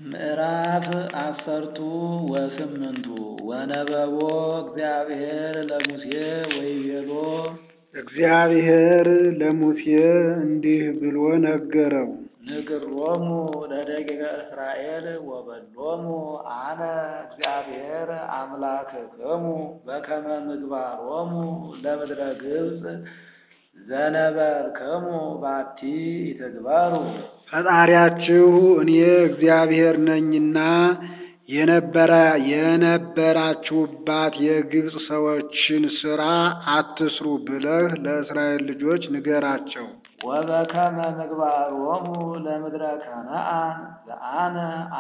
ምዕራፍ አሰርቱ ወስምንቱ ወነበቦ እግዚአብሔር ለሙሴ ወይቤሎ እግዚአብሔር ለሙሴ እንዲህ ብሎ ነገረው። ንግሮሙ ለደቂቀ እስራኤል ወበሎሙ አነ እግዚአብሔር አምላክክሙ በከመ ምግባሮሙ ለምድረ ግብፅ ዘነበልክሙ ባቲ ይትግበሩ። ፈጣሪያችሁ እኔ እግዚአብሔር ነኝና የነበረ የነበራችሁባት የግብፅ ሰዎችን ሥራ አትስሩ ብለህ ለእስራኤል ልጆች ንገራቸው። ወበከመ ምግባሮሙ ለምድረ ከነዓን ዘአነ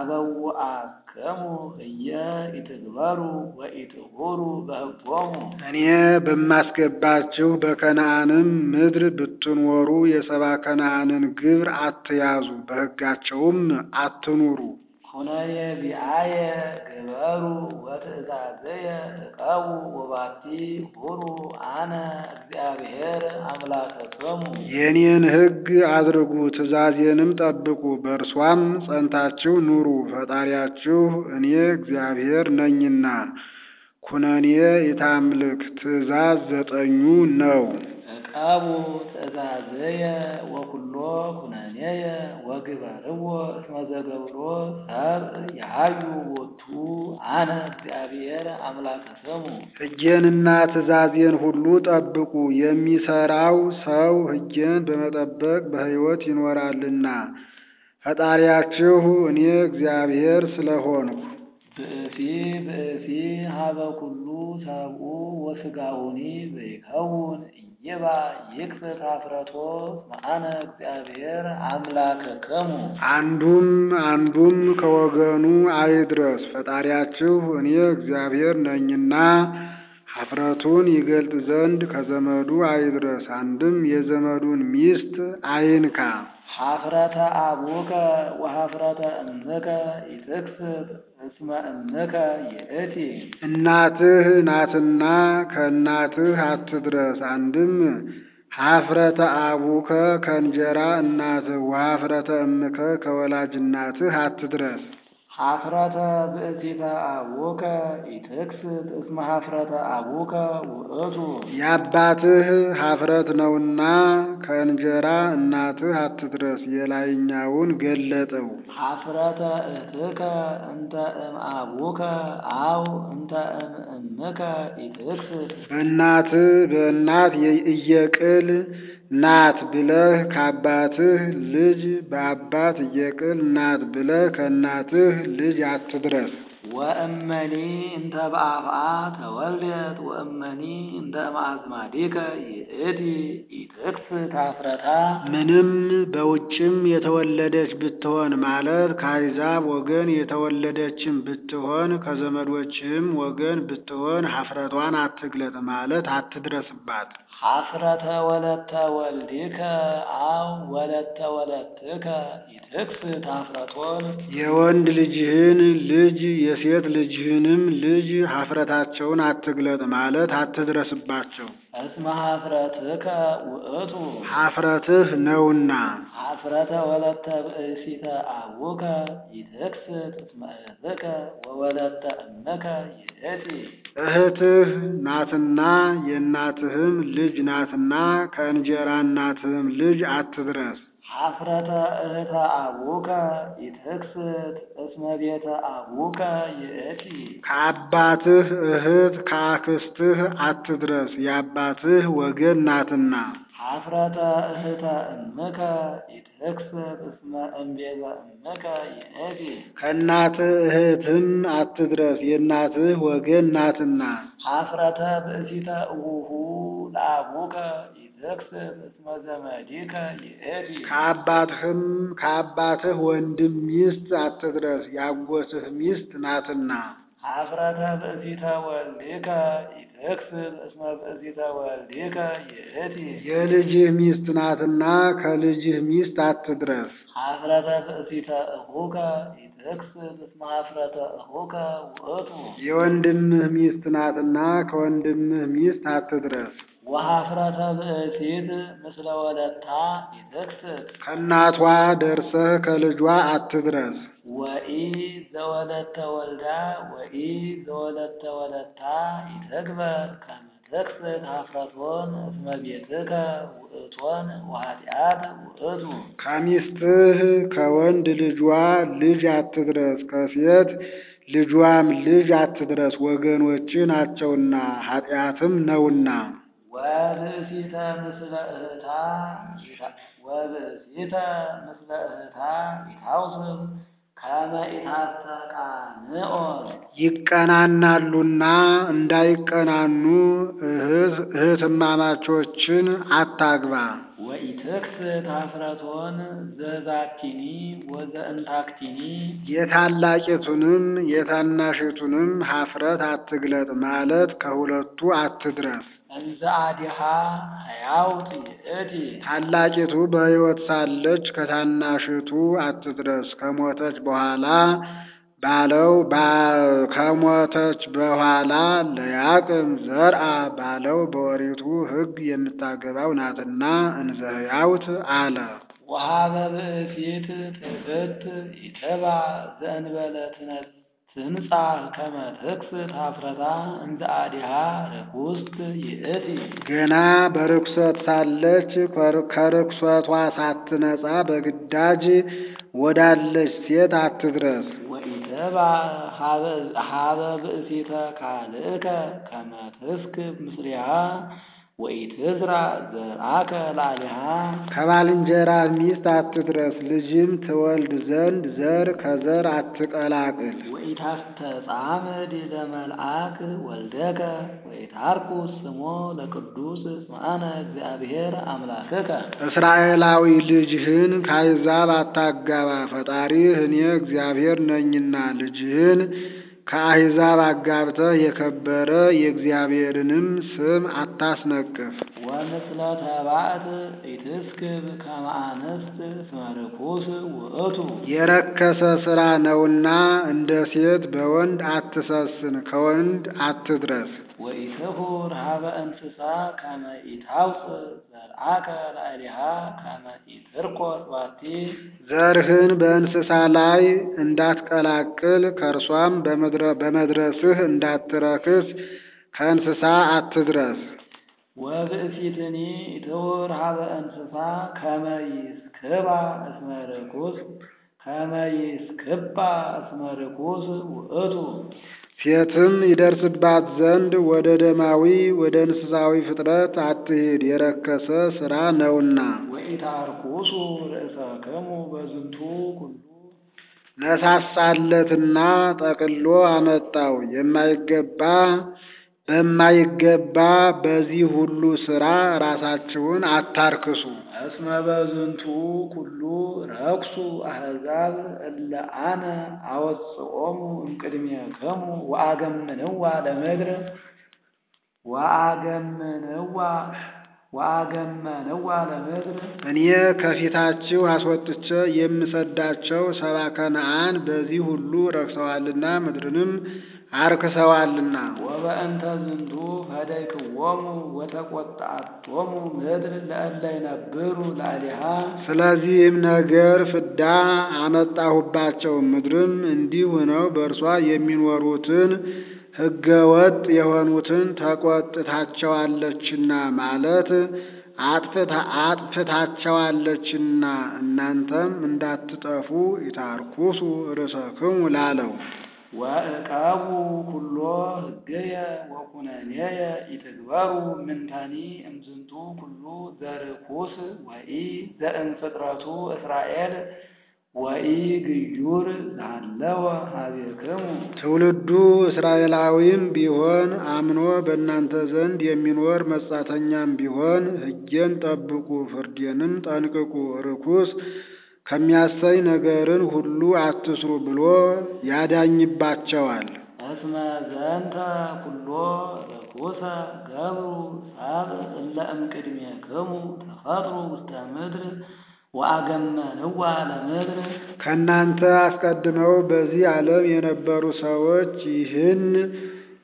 አበውአክሙ እየ ኢትግበሩ ወኢትሁሩ በሕጎሙ እኔ በማስገባችሁ በከነዓንም ምድር ብትኖሩ የሰባ ከነዓንን ግብር አትያዙ፣ በሕጋቸውም አትኑሩ። ኩነኔ ቢአየ ግበሩ ወትእዛዘየ ዕቀቡ ወባቲ ሁሩ አነ እግዚአብሔር አምላክክሙ። የእኔን ሕግ አድርጉ፣ ትእዛዜንም ጠብቁ፣ በእርሷም ጸንታችሁ ኑሩ። ፈጣሪያችሁ እኔ እግዚአብሔር ነኝና። ኩነኔ የታምልክ ትእዛዝ ዘጠኙ ነው። ዕቀቡ ትእዛዘየ ወኩሎ ኩነኔየ ወግበርዎ እስመ ዘገብሮ ሰብእ ያዩ ቦቱ አነ እግዚአብሔር አምላክክሙ። ሕጌንና ትእዛዜን ሁሉ ጠብቁ። የሚሰራው ሰው ሕጌን በመጠበቅ በሕይወት ይኖራልና ፈጣሪያችሁ እኔ እግዚአብሔር ስለሆንኩ። ብእሲ ብእሲ ሀበ ኩሉ ሰብኡ ወሥጋውኒ ዘይከውን ኢይባ ይክፍት ኀፍረቶ እስመ አነ እግዚአብሔር አምላክክሙ። አንዱም አንዱም ከወገኑ አይድረስ፣ ፈጣሪያችሁ እኔ እግዚአብሔር ነኝና። ኀፍረቱን ይገልጥ ዘንድ ከዘመዱ አይድረስ፣ አንድም የዘመዱን ሚስት አይንካ። ኀፍረተ አቡከ ወኀፍረተ እምከ ኢትክስት እስመ እምከ ይእቲ። እናትህ ናትና ከእናትህ አትድረስ። አንድም ኀፍረተ አቡከ ከእንጀራ እናትህ ወኀፍረተ እምከ ከወላጅ እናትህ አትድረስ። ኀፍረተ ብእሲተ አቡከ ኢትክስት እስመ ኀፍረተ አቡከ ውእቱ። የአባትህ ኀፍረት ነውና ከእንጀራ እናትህ አትድረስ። የላይኛውን ገለጠው። ኀፍረተ እህትከ እንተ እምአቡከ አው እንተ እምእምከ ኢትክስት። በእናትህ በእናት እየቅል ናት ብለህ ከአባትህ ልጅ በአባት እየቅል ናት ብለህ ከእናትህ ልጅ አትድረስ። ወእመኒ እንተ በአፍአ ተወልደት ወእመኒ እንተ እምአዝማዲከ ይእቲ ኢትክስት ኀፍረታ። ምንም በውጭም የተወለደች ብትሆን ማለት ከአሕዛብ ወገን የተወለደችም ብትሆን ከዘመዶችም ወገን ብትሆን ኀፍረቷን አትግለጥ ማለት አትድረስባት። ኀፍረተ ወለተ ወልዲከ አው ወለተ ወለትከ ኢትክስት ኀፍረቶን። የወንድ ልጅህን ልጅ የሴት ልጅህንም ልጅ ኀፍረታቸውን አትግለጥ ማለት አትድረስባቸው። እስመ ኀፍረትከ ውእቱ። ኀፍረትህ ነውና። ኀፍረተ ወለተ ብእሲተ አቡከ ኢትክስት እስመ እህትከ ወወለተ እምከ ይእቲ። እህትህ ናትና የእናትህም ልጅ ናትና ከእንጀራ እናትህም ልጅ አትድረስ። ኀፍረተ እህተ አቡከ ኢትክስት እስመ ቤተ አቡከ ይእቲ። ከአባትህ እህት ከአክስትህ አትድረስ፣ የአባትህ ወገን ናትና። ኀፍረተ እህተ እምከ ኢትክስት እስመ እምቤተ እምከ ይእቲ። ከእናትህ እህትም አትድረስ፣ የእናትህ ወገን ናትና። ኀፍረተ ብእሲተ እሁሁ ለአቡከ ኢትክስት እስመ ዘመዲከ ይእቲ። ከአባትህም ከአባትህ ወንድም ሚስት አትድረስ፣ ያጎትህ ሚስት ናትና። ኀፍረተ ብእሲተ ወልዲከ ኢትክስት እስመ ብእሲተ ወልዲከ ይእቲ። የልጅህ ሚስት ናትና ከልጅህ ሚስት አትድረስ። ኀፍረተ ብእሲተ እኹከ ኢትክስት እስመ ኀፍረተ እኹከ ውእቱ። የወንድምህ ሚስት ናትና ከወንድምህ ሚስት አትድረስ። ወኀፍረተ ብእሲት ምስለ ወለታ ኢትክስት ከእናቷ ደርሰህ ከልጇ አትድረስ። ወኢ ዘወለተ ወልዳ ወኢ ዘወለተ ወለታ ይትግበር ከመ ትክስት ኀፍረቶን እስመ ቤትከ ውእቶን ወኃጢአት ውእቱ ከሚስትህ ከወንድ ልጇ ልጅ አትድረስ፣ ከሴት ልጇም ልጅ አትድረስ፣ ወገኖች ናቸውና ኃጢአትም ነውና። ወብእሲተ ምስለ እህታ ወብእሲተ ምስለ እህታ ይታውስብ ከመ ኢታስተቃንኦን ይቀናናሉና እንዳይቀናኑ እህት እህትማማቾችን አታግባ። ወኢትክስት ኀፍረቶን ዘዛቲኒ ወዘእንታክቲኒ የታላቂቱንም የታናሽቱንም ኀፍረት አትግለጥ ማለት ከሁለቱ አትድረስ። እንዘ አዲሃ ሕያውት ይእቲ ታላቂቱ በሕይወት ሳለች ከታናሽቱ አትድረስ። ከሞተች በኋላ ባለው ባ- ከሞተች በኋላ ለያቅም ዘርአ ባለው በኦሪቱ ሕግ የምታገባው ናትና እንዘ ሕያውት አለ። ወሀበ ብእሲት ትዕብት ኢትባ ዘእንበለ ትነ- ትንጻሕ ከመ ትክስት ኀፍረታ እንዘ አዲሃ ርኩስት ይእቲ ገና በርኩሰት ሳለች ከር- ከርኩሰቷ ሳትነጻ በግዳጅ ወዳለች ሴት አትድረስ። ወኢትባ ሀበ ብእሲተ ካልእከ ከመ ትስክብ ምስሊሃ ወኢትዝራ ዘርአከ ላዕሌሃ ከባልንጀራ ሚስት አትድረስ። ልጅም ትወልድ ዘንድ ዘር ከዘር አትቀላቅል። ወኢታስተጻምድ ለመልአክ ወልደከ ወኢታርኩስ ስሞ ለቅዱስ ስምዐነ እግዚአብሔር አምላክከ እስራኤላዊ ልጅህን ከአሕዛብ አታጋባ፣ ፈጣሪህ እኔ እግዚአብሔር ነኝና። ልጅህን ከአሕዛብ አጋብተህ የከበረ የእግዚአብሔርንም ስም አታስነቅፍ። ወምስለ ተባዕት ኢትስክብ ከመ አንስት እስመ ርኩስ ውእቱ የረከሰ ሥራ ነውና እንደ ሴት በወንድ አትሰስን፣ ከወንድ አትድረስ። ወኢትሁር ሀበ እንስሳ ከመ ኢታውፅእ ዘርአከ ላዕሌሃ ከመ ኢትርኰስ ባቲ ዘርህን በእንስሳ ላይ እንዳትቀላቅል ከእርሷም በመድረ- በመድረስህ እንዳትረክስ ከእንስሳ አትድረስ። ወብእሲትኒ ኢትሁር ሀበ እንስሳ ከመ ይስክባ እስመ ርኩስ ከመ ይስክባ እስመ ርኩስ ውእቱ ሴትም ይደርስባት ዘንድ ወደ ደማዊ ወደ እንስሳዊ ፍጥረት አትሂድ፣ የረከሰ ሥራ ነውና። ወኢታርኩሱ ርእሰክሙ በዝንቱ ኩሉ ነሳሳለትና ጠቅሎ አመጣው። የማይገባ በማይገባ በዚህ ሁሉ ሥራ ራሳችሁን አታርክሱ። እስመ በዝንቱ ኩሉ ረኩሱ አሕዛብ እለ አነ አወጽኦሙ እምቅድሜክሙ ወአገምንዋ ለምድር ወአገምንዋ ወአገመንዋ ለምድር እኔ ከፊታችሁ አስወጥቼ የምሰዳቸው ሰባ ከነዓን በዚህ ሁሉ ረክሰዋልና ምድርንም አርክሰዋልና። ወበእንተ ዝንቱ ፈደይክዎሙ ወተቈጣቶሙ ምድር ለእለ ይነብሩ ላዕሌሃ ስለዚህም ነገር ፍዳ አመጣሁባቸው። ምድርም እንዲህ ሆነው በእርሷ የሚኖሩትን ሕገ ወጥ የሆኑትን ተቆጥታቸዋለችና ማለት አጥፍታ አጥፍታቸዋለችና እናንተም እንዳትጠፉ ይታርኩሱ ርእሰክሙ ላለው ወእቀቡ ኩሎ ሕገየ ወኩነኔየ ኢትግበሩ ምንተኒ እምዝንቱ ኩሉ ዘርኩስ ወኢ ዘእንፍጥረቱ እስራኤል ወኢ ግዩር ዛለወ ሀቤክሙ ትውልዱ እስራኤላዊም ቢሆን አምኖ በእናንተ ዘንድ የሚኖር መጻተኛም ቢሆን ሕጌን ጠብቁ፣ ፍርዴንም ጠንቅቁ፣ ርኩስ ከሚያሰኝ ነገርን ሁሉ አትስሩ ብሎ ያዳኝባቸዋል። እስመ ዘንተ ኩሎ ርኩሰ ገብሩ ሰብእ እለ እምቅድሜክሙ ተፈጥሩ ውስተ ምድር ወአገመንዋ ለምድር ከእናንተ አስቀድመው በዚህ ዓለም የነበሩ ሰዎች ይህን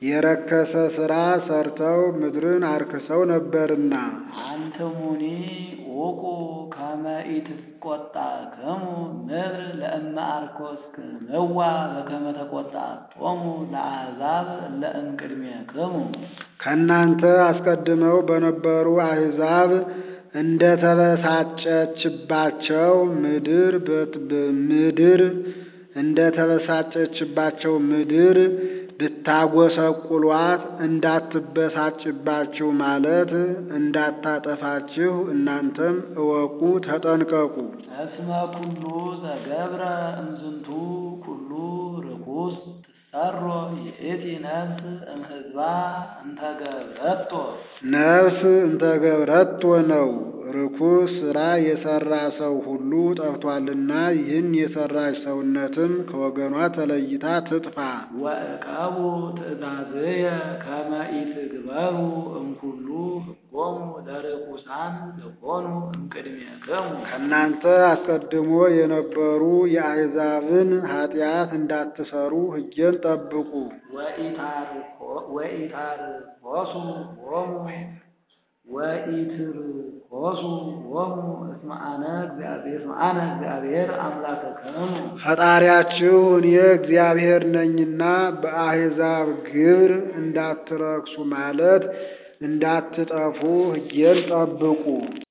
የረከሰ ሥራ ሰርተው ምድርን አርክሰው ነበርና። አንትሙኒ ውቁ ከመ ኢትቈጣክሙ ምድር ለእመ አርኮስክምዋ በከመ ተቈጣቶሙ ለአሕዛብ እለ እምቅድሜክሙ። ከእናንተ አስቀድመው በነበሩ አሕዛብ እንደ ተበሳጨችባቸው ምድር ምድር እንደ ተበሳጨችባቸው ምድር ብታጐሰቁሏት እንዳትበሳጭባችሁ ማለት እንዳታጠፋችሁ እናንተም እወቁ ተጠንቀቁ። እስመ ኩሉ ዘገብረ እምዝንቱ ኩሉ ርኩስ ትሰሮ ይእቲ ነፍስ እምሕዝባ እንተ ገብረቶ ነፍስ እንተ ገብረቶ ነው። ርኩስ ሥራ የሠራ ሰው ሁሉ ጠፍቷልና ይህን የሠራች ሰውነትም ከወገኗ ተለይታ ትጥፋ። ወዕቀቡ ትእዛዝየ ከመ ኢትግበሩ እምኩሉ ሕጎሙ ለርኩሳን ዝኾኑ እምቅድሜክሙ። ከእናንተ አስቀድሞ የነበሩ የአሕዛብን ኃጢአት እንዳትሠሩ ሕጌን ጠብቁ። ወኢታርኮሱ ሆሙ ወኢትርኮሱ ሆሙ እስመ አነ እግዚአብሔር እስመ አነ እግዚአብሔር አምላክክሙ። ፈጣሪያችሁ እኔ እግዚአብሔር ነኝና በአሕዛብ ግብር እንዳትረክሱ ማለት እንዳትጠፉ ሕጌን ጠብቁ።